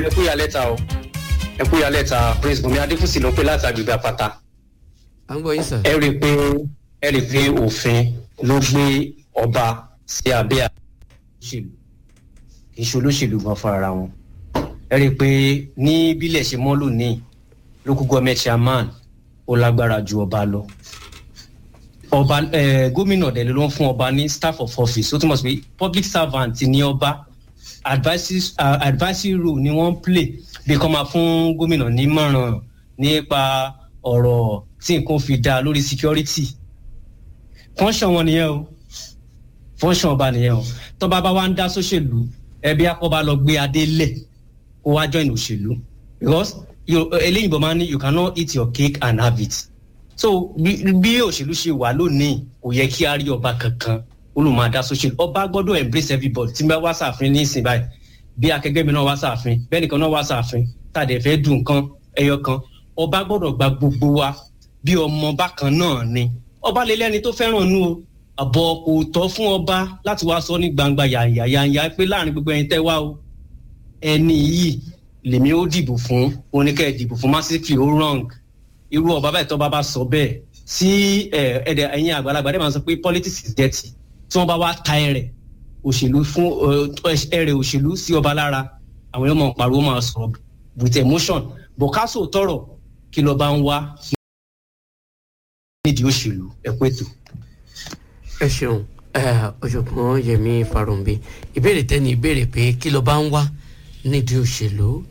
ẹ kú ìyálẹ̀ ta o ẹ kú ìyálẹ̀ ta prince bùnmi adéfúsì ló pé láti agbègbè àpáta à ń gbọ́ yín sà. ẹ rí i pé ẹ rí i pé òfin ló gbé ọba sí abẹ́ òṣèlú kì í ṣe olóṣèlú gan fún ara wọn ẹ rí i pé ní bílẹ̀ ṣe mọ́ lónìí local government chairman ó lágbára ju ọba lọ ọba ẹ gómìnà dẹ̀ ló ń fún ọba ní staff of office ó túmọ̀ sí pé public servant ní ọba advisory uh, advisory role ni wọ́n ń play bí kò máa fún gómìnà nímọ̀ràn nípa ọ̀rọ̀ tí nǹkan fi dá lórí security function wọn nìyẹn o function ọba nìyẹn o tọ́ba bá wá ń dá sóṣèlú ẹbí akọ́ba lọ gbé adé lẹ̀ kó wá join òṣèlú because you- eléyìnbó máa ń ní you cannot eat your cake and have it so bí bí òṣèlú ṣe wà lónìí kò yẹ kí a rí ọba kankan olùmọ̀ọ́dá social ọba gbọ́dọ̀ embrace everybody tí n bá wá sàfin ní ìsìn báyìí bí akẹgbẹ́ mi náà wá sàfin bẹ́ẹ̀ nìkan náà wá sàfin tàdé fẹ́ dùn nǹkan ẹyọ kan ọba gbọ́dọ̀ gba gbogbo wa bí ọmọ bákan náà ni ọba lè lẹ́ni tó fẹ́ràn nú o àbọ̀ kò tọ́ fún ọba láti wá sọ ní gbangba yàyà yàyà pé láàrin gbogbo ẹ̀yin tẹ́ wá o ẹni yìí lèmi ó dìbò fún oníkẹ́ dìbò fún massively ó wrong irú ọba báyìí tọ́ba bá sọ bẹ́ẹ̀ sí ẹ, ẹ̀dẹ̀ ẹ̀yin àgbàlagbà dẹ́ máa sọ pé politics is dirty tí wọ́n bá wá ta ẹ̀rẹ̀ òṣèlú fún ẹ, ẹ̀rẹ̀ òṣèlú sí ọba lára àwọn èèyàn máa pariwo máa sọ̀rọ̀ with emotion bọ̀kásò tọrọ kí lọ́ba ń wá nídìí òṣèlú ẹ̀kú ètò. ẹ ṣeun ẹ, ọ̀jọ̀gbọ́n yẹmi farumbi ìbéèrè tẹ́ni ìbéèrè pé kí ló bá ń wá nídìí òṣèlú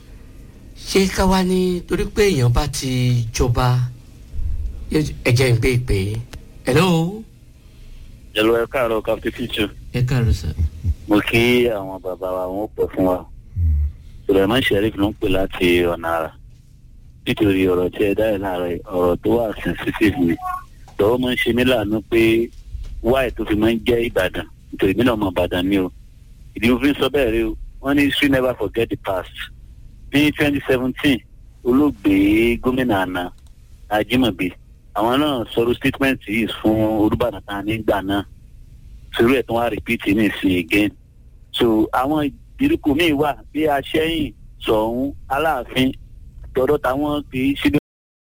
ṣé ká wá ní torí pé èèyàn bá ti jọba yóò- ẹ jẹ́ ń gbé ìpè hello Hello, ẹ káàárọ̀ captain future. ẹ káàárọ̀ sà mo kí àwọn bàbá wa wọn pẹ fún wa suleiman sheriff ló ń pè láti ọ̀nà àrà nítorí ọ̀rọ̀ tí ẹ dáhùn láàárọ̀ yìí, ọ̀rọ̀ tó wà sensitive ni lọ́wọ́ máa ń ṣe mí láàánú pé wáì tó fi máa ń jẹ́ ìbàdàn nítorí mí náà mọ ìbàdàn ni o ìdí mo fi ń sọ bẹ́ẹ̀ rí o wọ́n ní history never forget the past ní twenty seventeen olóògbé gómìnà àná ajímọ̀bí àwọn náà sọ̀rọ̀ statement yìí fún olùbàdàn tán nígbà náà sórí ẹ̀ tó wá repeat ní ìsìn again so àwọn ìdíríkù míì wà bí aṣẹ́yìn sọ̀hún aláàfin tọ́dọ̀ táwọn kì í ṣe bí